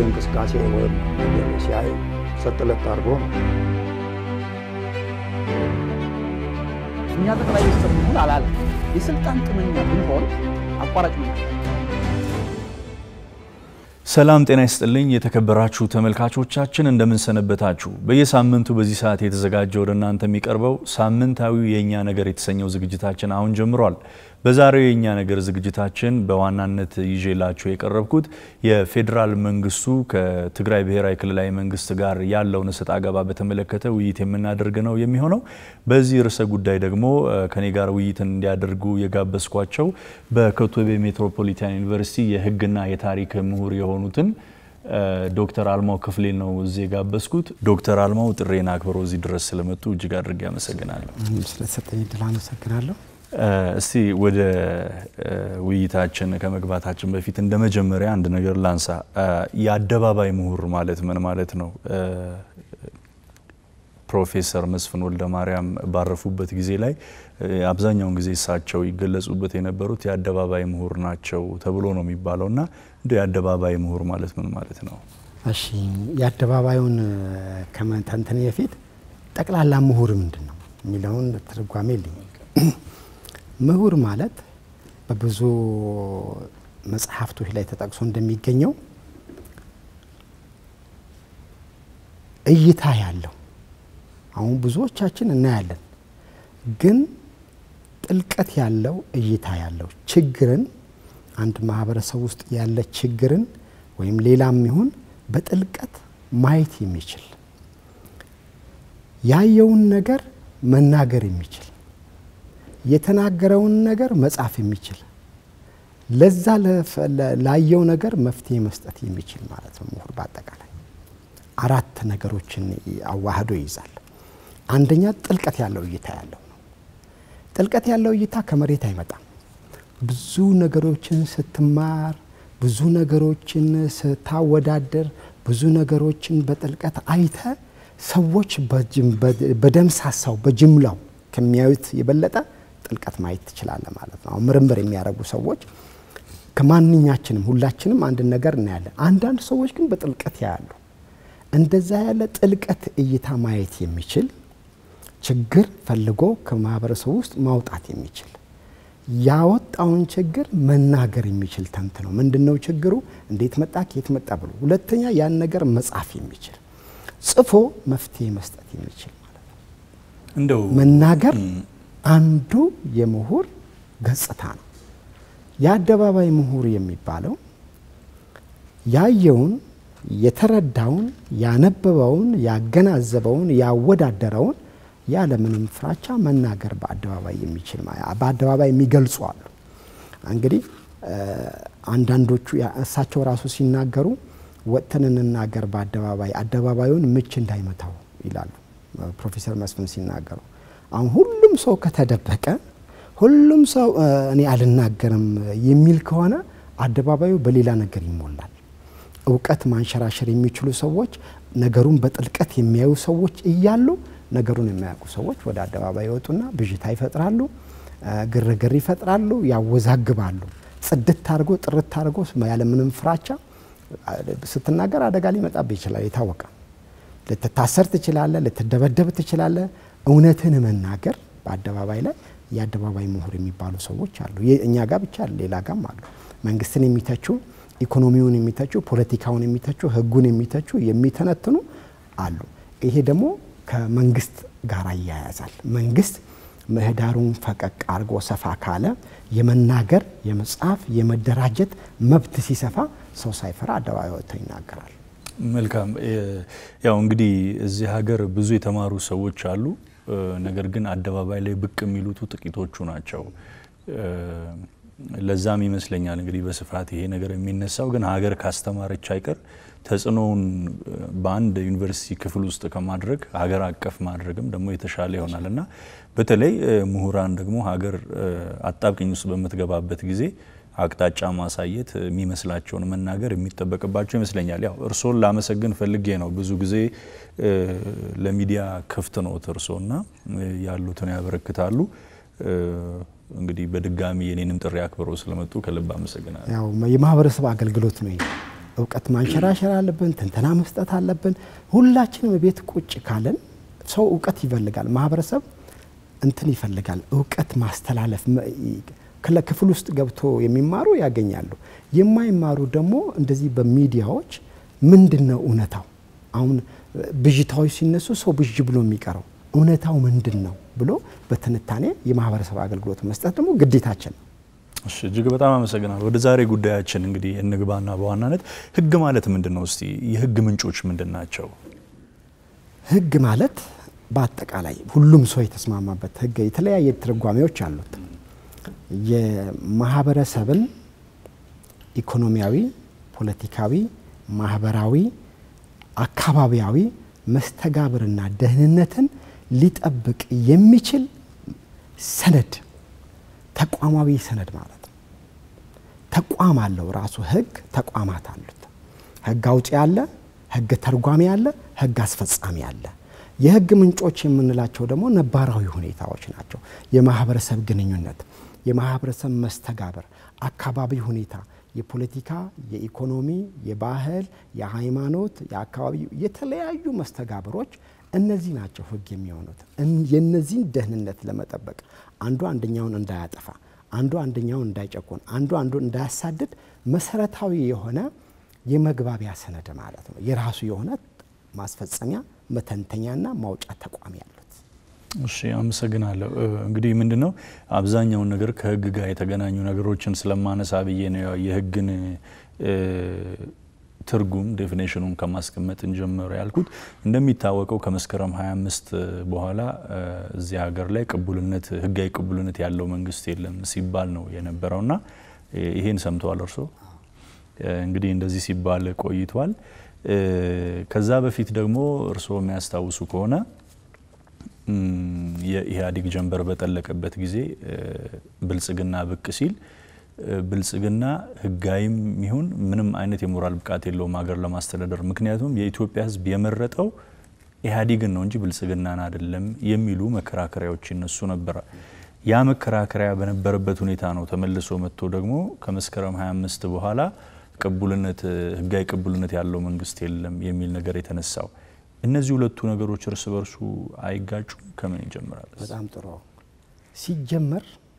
እንቅስቃሴ ወይም ሲያይ ሰጥለት አድርጎ ነው። እኛ ጠቅላይ ሚኒስትር መሆን አላለም። የስልጣን ጥመኛ ብንሆን አቋራጭ ነው። ሰላም ጤና ይስጥልኝ የተከበራችሁ ተመልካቾቻችን እንደምንሰነበታችሁ። በየሳምንቱ በዚህ ሰዓት የተዘጋጀ ወደ እናንተ የሚቀርበው ሳምንታዊ የእኛ ነገር የተሰኘው ዝግጅታችን አሁን ጀምሯል። በዛሬው የእኛ ነገር ዝግጅታችን በዋናነት ይዤላችሁ የቀረብኩት የፌዴራል መንግስቱ ከትግራይ ብሔራዊ ክልላዊ መንግስት ጋር ያለውን እሰጥ አገባ በተመለከተ ውይይት የምናደርግ ነው የሚሆነው። በዚህ ርዕሰ ጉዳይ ደግሞ ከኔ ጋር ውይይትን እንዲያደርጉ የጋበዝኳቸው በኮተቤ ሜትሮፖሊታን ዩኒቨርሲቲ የሕግና የታሪክ ምሁር የሆኑትን ዶክተር አልማው ክፍሌ ነው እዚህ የጋበዝኩት። ዶክተር አልማው ጥሬን አክብረው እዚህ ድረስ ስለመጡ እጅግ አድርጌ አመሰግናለሁ። ስለተሰጠኝ እድል አመሰግናለሁ። እስቲ ወደ ውይይታችን ከመግባታችን በፊት እንደ መጀመሪያ አንድ ነገር ላንሳ። የአደባባይ ምሁር ማለት ምን ማለት ነው? ፕሮፌሰር መስፍን ወልደ ማርያም ባረፉበት ጊዜ ላይ አብዛኛውን ጊዜ እሳቸው ይገለጹበት የነበሩት የአደባባይ ምሁር ናቸው ተብሎ ነው የሚባለው እና እንደ የአደባባይ ምሁር ማለት ምን ማለት ነው? እሺ የአደባባዩን ከመተንተኔ በፊት ጠቅላላ ምሁር ምንድን ነው የሚለውን ትርጓሜ ልኝ ምሁር ማለት በብዙ መጽሐፍቶች ላይ ተጠቅሶ እንደሚገኘው እይታ ያለው አሁን ብዙዎቻችን እናያለን፣ ግን ጥልቀት ያለው እይታ ያለው ችግርን አንድ ማህበረሰብ ውስጥ ያለ ችግርን ወይም ሌላም ይሁን በጥልቀት ማየት የሚችል ያየውን ነገር መናገር የሚችል የተናገረውን ነገር መጻፍ የሚችል ለዛ ላየው ነገር መፍትሄ መስጠት የሚችል ማለት ነው። ምሁር በአጠቃላይ አራት ነገሮችን አዋህዶ ይይዛል። አንደኛ ጥልቀት ያለው እይታ ያለው ነው። ጥልቀት ያለው እይታ ከመሬት አይመጣም። ብዙ ነገሮችን ስትማር፣ ብዙ ነገሮችን ስታወዳደር፣ ብዙ ነገሮችን በጥልቀት አይተ ሰዎች በደምሳሳው በጅምላው ከሚያዩት የበለጠ ጥልቀት ማየት ትችላለህ ማለት ነው። ምርምር የሚያደርጉ ሰዎች ከማንኛችንም ሁላችንም አንድን ነገር እናያለን። አንዳንድ ሰዎች ግን በጥልቀት ያያሉ። እንደዛ ያለ ጥልቀት እይታ ማየት የሚችል ችግር ፈልጎ ከማህበረሰቡ ውስጥ ማውጣት የሚችል ያወጣውን ችግር መናገር የሚችል ተንትነው ምንድን ነው ችግሩ፣ እንዴት መጣ፣ ከየት መጣ ብሎ፣ ሁለተኛ ያን ነገር መጻፍ የሚችል ጽፎ መፍትሄ መስጠት የሚችል ማለት ነው። እንደው መናገር አንዱ የምሁር ገጽታ ነው። የአደባባይ ምሁር የሚባለው ያየውን፣ የተረዳውን፣ ያነበበውን፣ ያገናዘበውን፣ ያወዳደረውን ያለምንም ፍራቻ መናገር በአደባባይ የሚችል በአደባባይ የሚገልጹ አሉ። እንግዲህ አንዳንዶቹ እሳቸው ራሱ ሲናገሩ ወጥተን እንናገር በአደባባይ አደባባዩን ምች እንዳይመታው ይላሉ ፕሮፌሰር መስፍን ሲናገሩ አሁን ሁሉም ሰው ከተደበቀ ሁሉም ሰው እኔ አልናገርም የሚል ከሆነ አደባባዩ በሌላ ነገር ይሞላል። እውቀት ማንሸራሸር የሚችሉ ሰዎች፣ ነገሩን በጥልቀት የሚያዩ ሰዎች እያሉ ነገሩን የሚያውቁ ሰዎች ወደ አደባባይ ይወጡና ብዥታ ይፈጥራሉ፣ ግርግር ይፈጥራሉ፣ ያወዛግባሉ። ጽድት አድርጎ ጥርት አድርጎ ያለምንም ፍራቻ ስትናገር አደጋ ሊመጣብህ ይችላል። የታወቀ ልትታሰር ትችላለህ፣ ልትደበደብ ትችላለህ። እውነትን መናገር በአደባባይ ላይ የአደባባይ ምሁር የሚባሉ ሰዎች አሉ። እኛ ጋር ብቻ ሌላ ጋም አሉ። መንግስትን የሚተቹ፣ ኢኮኖሚውን የሚተቹ፣ ፖለቲካውን የሚተቹ፣ ህጉን የሚተቹ የሚተነትኑ አሉ። ይሄ ደግሞ ከመንግስት ጋር ያያዛል። መንግስት ምህዳሩን ፈቀቅ አድርጎ ሰፋ ካለ የመናገር የመጻፍ የመደራጀት መብት ሲሰፋ ሰው ሳይፈራ አደባባይ ወጥቶ ይናገራል። መልካም። ያው እንግዲህ እዚህ ሀገር ብዙ የተማሩ ሰዎች አሉ። ነገር ግን አደባባይ ላይ ብቅ የሚሉቱ ጥቂቶቹ ናቸው። ለዛም ይመስለኛል እንግዲህ በስፋት ይሄ ነገር የሚነሳው ግን ሀገር ካስተማረች አይቀር ተጽዕኖውን በአንድ ዩኒቨርሲቲ ክፍል ውስጥ ከማድረግ ሀገር አቀፍ ማድረግም ደግሞ የተሻለ ይሆናል እና በተለይ ምሁራን ደግሞ ሀገር አጣብቂኝ ውስጥ በምትገባበት ጊዜ አቅጣጫ ማሳየት የሚመስላቸውን መናገር የሚጠበቅባቸው ይመስለኛል። ያው እርስዎን ላመሰግን ፈልጌ ነው። ብዙ ጊዜ ለሚዲያ ክፍት ነው እርስዎና ያሉትን ያበረክታሉ። እንግዲህ በድጋሚ የኔንም ጥሪ አክብረው ስለመጡ ከልብ አመሰግናለሁ። ያው የማህበረሰብ አገልግሎት ነው ይሄ። እውቀት ማንሸራሸር አለብን። ትንተና መስጠት አለብን። ሁላችንም ቤት ቁጭ ካለን ሰው እውቀት ይፈልጋል። ማህበረሰብ እንትን ይፈልጋል። እውቀት ማስተላለፍ ክፍል ውስጥ ገብቶ የሚማሩ ያገኛሉ። የማይማሩ ደግሞ እንደዚህ በሚዲያዎች ምንድን ነው እውነታው? አሁን ብዥታዎች ሲነሱ ሰው ብዥ ብሎ የሚቀረው እውነታው ምንድን ነው ብሎ በትንታኔ የማህበረሰብ አገልግሎት መስጠት ደግሞ ግዴታችን ነው። እሺ እጅግ በጣም አመሰግናለሁ። ወደ ዛሬ ጉዳያችን እንግዲህ እንግባና በዋናነት ህግ ማለት ምንድን ነው? እስቲ የህግ ምንጮች ምንድን ናቸው? ህግ ማለት በአጠቃላይ ሁሉም ሰው የተስማማበት ህግ የተለያየ ትርጓሜዎች አሉት። የማህበረሰብን ኢኮኖሚያዊ፣ ፖለቲካዊ፣ ማህበራዊ፣ አካባቢያዊ መስተጋብርና ደህንነትን ሊጠብቅ የሚችል ሰነድ ተቋማዊ ሰነድ ማለት ነው። ተቋም አለው ራሱ ህግ ተቋማት አሉት። ህግ አውጪ አለ፣ ህግ ተርጓሚ አለ፣ ህግ አስፈጻሚ አለ። የህግ ምንጮች የምንላቸው ደግሞ ነባራዊ ሁኔታዎች ናቸው። የማህበረሰብ ግንኙነት፣ የማህበረሰብ መስተጋብር፣ አካባቢ ሁኔታ፣ የፖለቲካ፣ የኢኮኖሚ፣ የባህል፣ የሃይማኖት፣ የአካባቢ የተለያዩ መስተጋብሮች እነዚህ ናቸው ህግ የሚሆኑት። የነዚህን ደህንነት ለመጠበቅ አንዱ አንደኛውን እንዳያጠፋ፣ አንዱ አንደኛውን እንዳይጨቁን፣ አንዱ አንዱን እንዳያሳድድ መሰረታዊ የሆነ የመግባቢያ ሰነድ ማለት ነው። የራሱ የሆነ ማስፈጸሚያ መተንተኛና ማውጫ ተቋም ያሉት። እሺ አመሰግናለሁ። እንግዲህ ምንድን ነው አብዛኛውን ነገር ከህግ ጋር የተገናኙ ነገሮችን ስለማነሳ ብዬ ነው የህግን ትርጉም ዴፊኔሽኑን ከማስቀመጥ እንጀምር ያልኩት። እንደሚታወቀው ከመስከረም 25 በኋላ እዚህ ሀገር ላይ ቅቡልነት ህጋዊ ቅቡልነት ያለው መንግስት የለም ሲባል ነው የነበረውና ይሄን ሰምተዋል እርስዎ? እንግዲህ እንደዚህ ሲባል ቆይቷል። ከዛ በፊት ደግሞ እርስዎ የሚያስታውሱ ከሆነ የኢህአዴግ ጀንበር በጠለቀበት ጊዜ ብልጽግና ብቅ ሲል ብልጽግና ህጋዊም ይሁን ምንም አይነት የሞራል ብቃት የለውም ሀገር ለማስተዳደር። ምክንያቱም የኢትዮጵያ ህዝብ የመረጠው ኢህአዴግን ነው እንጂ ብልጽግናን አይደለም የሚሉ መከራከሪያዎች ይነሱ ነበረ። ያ መከራከሪያ በነበረበት ሁኔታ ነው ተመልሶ መጥቶ ደግሞ ከመስከረም 25 በኋላ ቅቡልነት ህጋዊ ቅቡልነት ያለው መንግስት የለም የሚል ነገር የተነሳው። እነዚህ ሁለቱ ነገሮች እርስ በርሱ አይጋጩም? ከምን ይጀምራል? በጣም ጥሩ ሲጀመር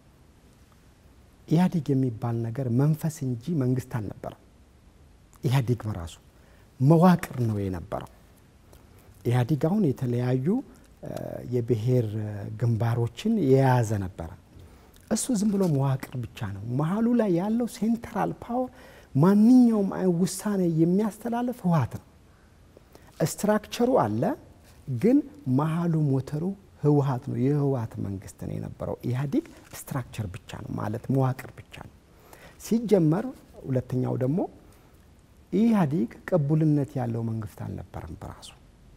ኢህአዴግ የሚባል ነገር መንፈስ እንጂ መንግስት አልነበረም። ኢህአዴግ በራሱ መዋቅር ነው የነበረው። ኢህአዴግ አሁን የተለያዩ የብሔር ግንባሮችን የያዘ ነበረ። እሱ ዝም ብሎ መዋቅር ብቻ ነው። መሀሉ ላይ ያለው ሴንትራል ፓወር ማንኛውም አይነት ውሳኔ የሚያስተላልፍ ህወሓት ነው። ስትራክቸሩ አለ፣ ግን መሀሉ ሞተሩ ህወሓት ነው። የህወሓት መንግስት ነው የነበረው። ኢህአዴግ ስትራክቸር ብቻ ነው ማለት መዋቅር ብቻ ነው ሲጀመር። ሁለተኛው ደግሞ ኢህአዴግ ቅቡልነት ያለው መንግስት አልነበረም በራሱ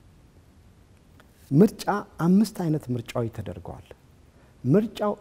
ምርጫ አምስት አይነት ምርጫዎች ተደርገዋል። ምርጫው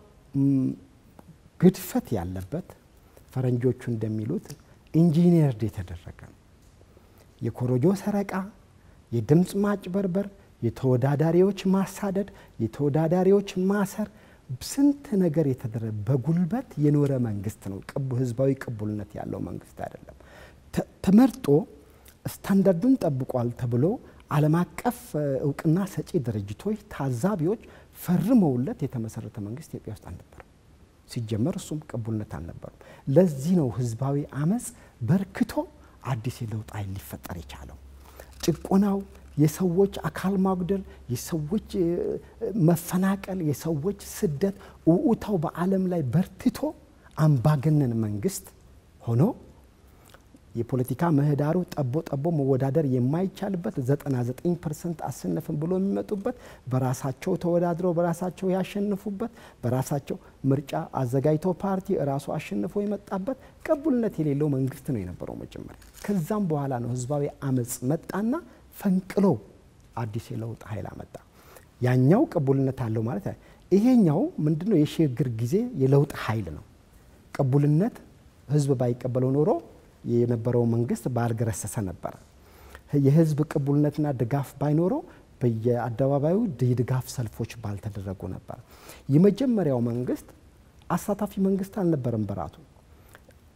ግድፈት ያለበት ፈረንጆቹ እንደሚሉት ኢንጂነርድ የተደረገ ነው። የኮሮጆ ሰረቃ፣ የድምፅ ማጭበርበር፣ የተወዳዳሪዎች ማሳደድ፣ የተወዳዳሪዎች ማሰር፣ ስንት ነገር የተደረገ በጉልበት የኖረ መንግስት ነው። ህዝባዊ ቅቡልነት ያለው መንግስት አይደለም። ተመርጦ ስታንዳርዱን ጠብቋል ተብሎ ዓለም አቀፍ እውቅና ሰጪ ድርጅቶች ታዛቢዎች ፈርመውለት የተመሰረተ መንግስት ኢትዮጵያ ውስጥ አልነበረም። ሲጀመር እሱም ቅቡልነት አልነበሩም። ለዚህ ነው ህዝባዊ አመፅ በርክቶ አዲስ የለውጥ ኃይል ሊፈጠር የቻለው። ጭቆናው፣ የሰዎች አካል ማጉደል፣ የሰዎች መፈናቀል፣ የሰዎች ስደት፣ ውዑታው በዓለም ላይ በርትቶ አምባገነን መንግስት ሆኖ የፖለቲካ ምህዳሩ ጠቦ ጠቦ መወዳደር የማይቻልበት 99 ፐርሰንት አሸነፍን ብሎ የሚመጡበት በራሳቸው ተወዳድረው በራሳቸው ያሸንፉበት በራሳቸው ምርጫ አዘጋጅተው ፓርቲ እራሱ አሸንፎ የመጣበት ቅቡልነት የሌለው መንግስት ነው የነበረው መጀመሪያ። ከዛም በኋላ ነው ህዝባዊ አመፅ መጣና ፈንቅሎ አዲስ የለውጥ ኃይል አመጣ። ያኛው ቅቡልነት አለው ማለት ይሄኛው ምንድነው? የሽግግር ጊዜ የለውጥ ኃይል ነው። ቅቡልነት ህዝብ ባይቀበለው ኖሮ የነበረው መንግስት ባልገረሰሰ ነበረ። የህዝብ ቅቡልነትና ድጋፍ ባይኖረው በየአደባባዩ የድጋፍ ሰልፎች ባልተደረጉ ነበር። የመጀመሪያው መንግስት አሳታፊ መንግስት አልነበረም። በራቱ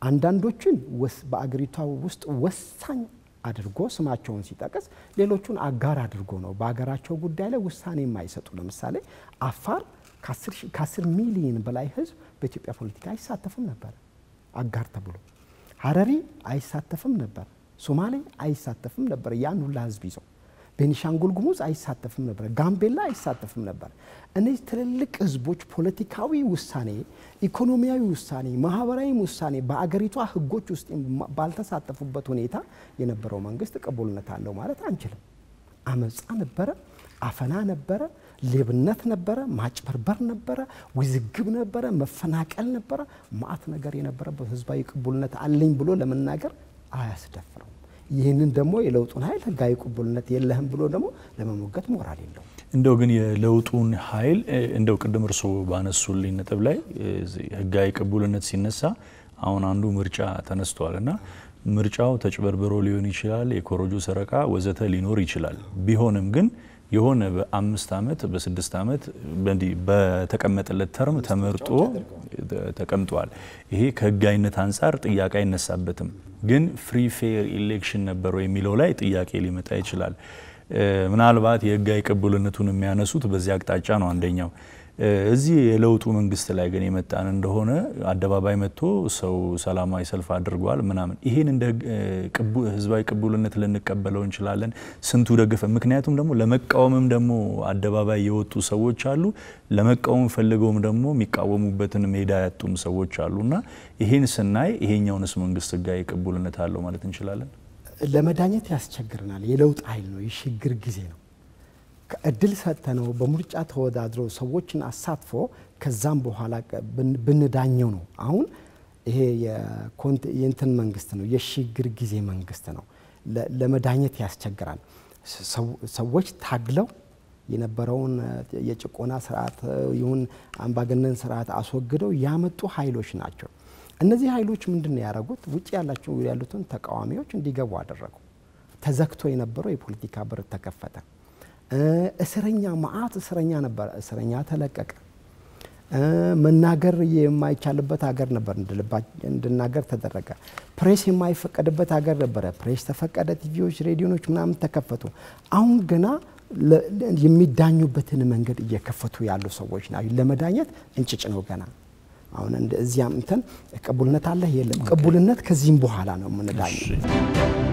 አንዳንዶችን በአገሪቷ ውስጥ ወሳኝ አድርጎ ስማቸውን ሲጠቅስ ሌሎቹን አጋር አድርጎ ነው በሀገራቸው ጉዳይ ላይ ውሳኔ የማይሰጡ። ለምሳሌ አፋር ከ10 ሚሊዮን በላይ ህዝብ በኢትዮጵያ ፖለቲካ አይሳተፍም ነበር አጋር ተብሎ። ሀረሪ አይሳተፍም ነበር፣ ሶማሌ አይሳተፍም ነበር ያን ሁላ ህዝብ ይዘው። ቤኒሻንጉል ጉሙዝ አይሳተፍም ነበር፣ ጋምቤላ አይሳተፍም ነበር። እነዚህ ትልልቅ ህዝቦች ፖለቲካዊ ውሳኔ፣ ኢኮኖሚያዊ ውሳኔ፣ ማህበራዊ ውሳኔ በአገሪቷ ህጎች ውስጥ ባልተሳተፉበት ሁኔታ የነበረው መንግስት ቅቡልነት አለው ማለት አንችልም። አመፃ ነበረ፣ አፈና ነበረ፣ ሌብነት ነበረ፣ ማጭበርበር ነበረ፣ ውዝግብ ነበረ፣ መፈናቀል ነበረ፣ ማአት ነገር የነበረበት ህዝባዊ ቅቡልነት አለኝ ብሎ ለመናገር አያስደፍረውም። ይህንን ደግሞ የለውጡን ኃይል ህጋዊ ቅቡልነት የለህም ብሎ ደግሞ ለመሞገት ሞራል የለውም። እንደው ግን የለውጡን ኃይል እንደው ቅድም እርስዎ ባነሱልኝ ነጥብ ላይ ህጋዊ ቅቡልነት ሲነሳ አሁን አንዱ ምርጫ ተነስቷል እና ምርጫው ተጭበርብሮ ሊሆን ይችላል፣ የኮረጆ ሰረቃ ወዘተ ሊኖር ይችላል። ቢሆንም ግን የሆነ በአምስት ዓመት በስድስት ዓመት በተቀመጠለት ተርም ተመርጦ ተቀምጧል። ይሄ ከህጋዊነት አንጻር ጥያቄ አይነሳበትም። ግን ፍሪ ፌር ኢሌክሽን ነበረው የሚለው ላይ ጥያቄ ሊመጣ ይችላል። ምናልባት የህጋዊ ቅቡልነቱን የሚያነሱት በዚህ አቅጣጫ ነው አንደኛው። እዚህ የለውጡ መንግስት ላይ ግን የመጣን እንደሆነ አደባባይ መጥቶ ሰው ሰላማዊ ሰልፍ አድርጓል ምናምን፣ ይሄን እንደ ህዝባዊ ቅቡልነት ልንቀበለው እንችላለን? ስንቱ ደገፈ? ምክንያቱም ደግሞ ለመቃወምም ደግሞ አደባባይ የወጡ ሰዎች አሉ፣ ለመቃወም ፈልገውም ደግሞ የሚቃወሙበትን ሜዳ ያጡም ሰዎች አሉ እና ይሄን ስናይ ይሄኛውንስ መንግስት ህጋዊ ቅቡልነት አለው ማለት እንችላለን? ለመዳኘት ያስቸግረናል። የለውጥ ኃይል ነው፣ የሽግግር ጊዜ ነው። እድል ሰጥተነው በምርጫ ተወዳድሮ ሰዎችን አሳትፎ ከዛም በኋላ ብንዳኘው ነው። አሁን ይሄ የእንትን መንግስት ነው፣ የሽግግር ጊዜ መንግስት ነው። ለመዳኘት ያስቸግራል። ሰዎች ታግለው የነበረውን የጭቆና ስርዓት ይሁን አምባገነን ስርዓት አስወግደው ያመጡ ኃይሎች ናቸው። እነዚህ ኃይሎች ምንድን ነው ያደረጉት? ውጭ ያላቸው ያሉትን ተቃዋሚዎች እንዲገቡ አደረጉ። ተዘግቶ የነበረው የፖለቲካ በር ተከፈተ። እስረኛ መዓት እስረኛ ነበረ። እስረኛ ተለቀቀ። መናገር የማይቻልበት ሀገር ነበር፣ እንድናገር ተደረገ። ፕሬስ የማይፈቀድበት ሀገር ነበረ፣ ፕሬስ ተፈቀደ። ቲቪዎች፣ ሬዲዮኖች ምናምን ተከፈቱ። አሁን ገና የሚዳኙበትን መንገድ እየከፈቱ ያሉ ሰዎች ናቸው። ለመዳኘት እንጭጭ ነው ገና አሁን እዚያም እንትን ቅቡልነት አለ የለም። ቅቡልነት ከዚህም በኋላ ነው የምንዳኘው።